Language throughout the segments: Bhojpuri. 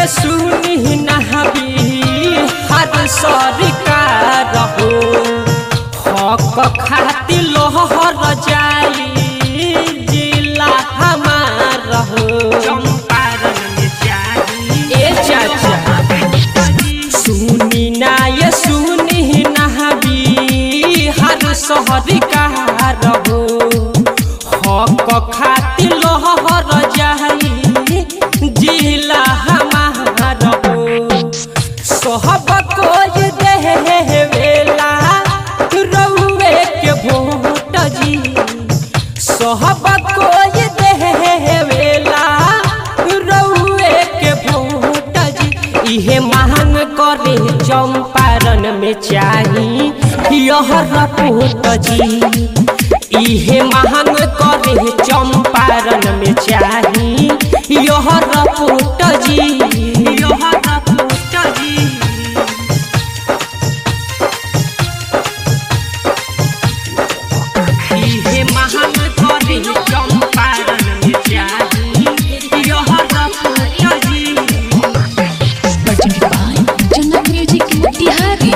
ये सुनी नहबी हर सरकार हो हक खातिर लोहर जाई जिला हमार हो चंपारण में चाही ए चाचा सुनी ना ये सुनी नहबी हर शहर कार हो हक खातिर लोहर जाई जिला हमार हो सोहब कोई देवेला रउए के भोट जी सोहब कोई देवेला रउए के भोट जी इहे मांग करे चंपारण में चाही यह रपोट जी इहे मांग करे चंपारण में चाही यह रपोट जी यह रपूत जी इहे महान करे चंपारण में चाही यह रपूत जी presented by Jannat Music Motihari.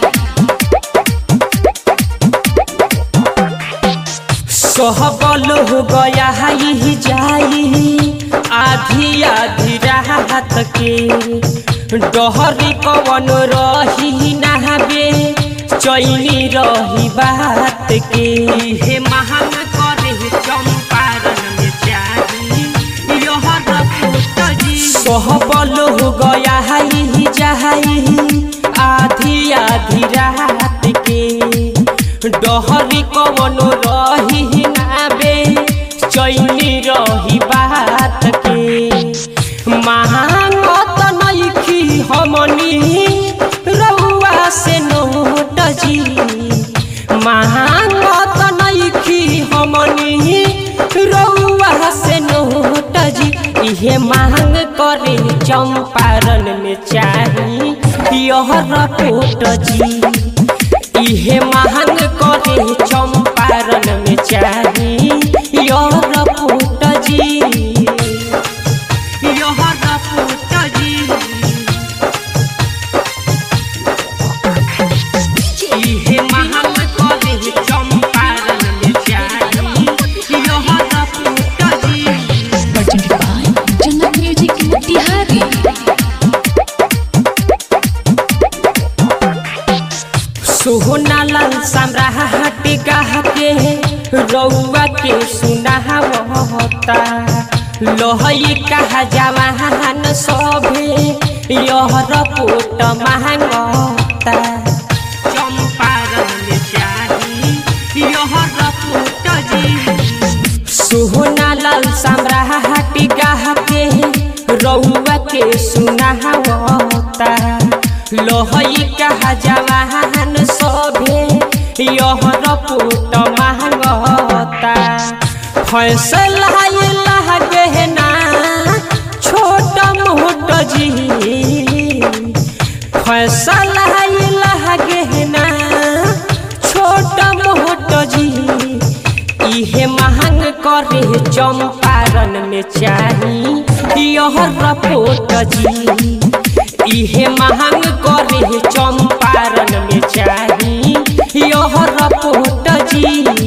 सहबल हो गया ही जाई आधी आधी रात के डहरी कवन रही नहाबे चैनी रही बात के इहे महान करे चंपारण में चाही यह रपूत जी सहबल हो गया ही जाई आधी आधी रात के डहरी कवन रही नाबे चैनी रही बात के महांगत नइखी हमनी रउआ से नोट जी महांगत नइखी हमनी रउआ से नोट जी इहे मांग करे चंपारण में चाही यह रपोट जी इहे मांग करे चंपारण में चाही यह रपोट जी यह रपूत जी इहे महान करे चंपारण में चाही यह रपूत जी Presented by Jannat Music Motihari. सोहना लाल सम्राट गाह के रउआ के सुनावता लोहई कहा जवान सभे यह रपोट मांगता चंपारण में चाही यह रपूत जी सोहना लाल सम्राट गाह के रउआ के सुनावता लोहई कहा जवान सभे यह रपोट मांगता फैसला लागे ना छोट मोट जी फैसला लागे ना छोट मोट जी इहे मांग करे चंपारण में चाही यह रपोट जी इहे मांग करे चंपारण में चाही यह रपोट जी